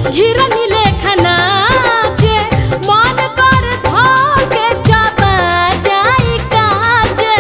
हिरनी लेखना जे मन कर धोके चबा जाई काजे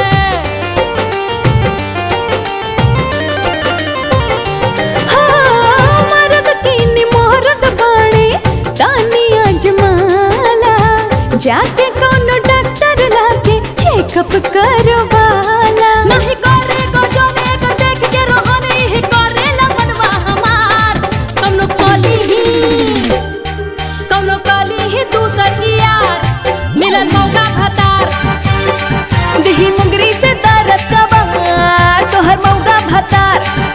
हाँ, मर्द की मोहरत बाणे तानी अजमाला जाके कोनो डॉक्टर लाके चेकअप करवाला नहीं करे गो जो एक देख के रोहन ही करे लगनवा हमार कौनो कली ही कौनो कली ही दूसर की यार मिलन मौका भतार देही मुंगरी से दर्द का बहार तोहर मौगा भतार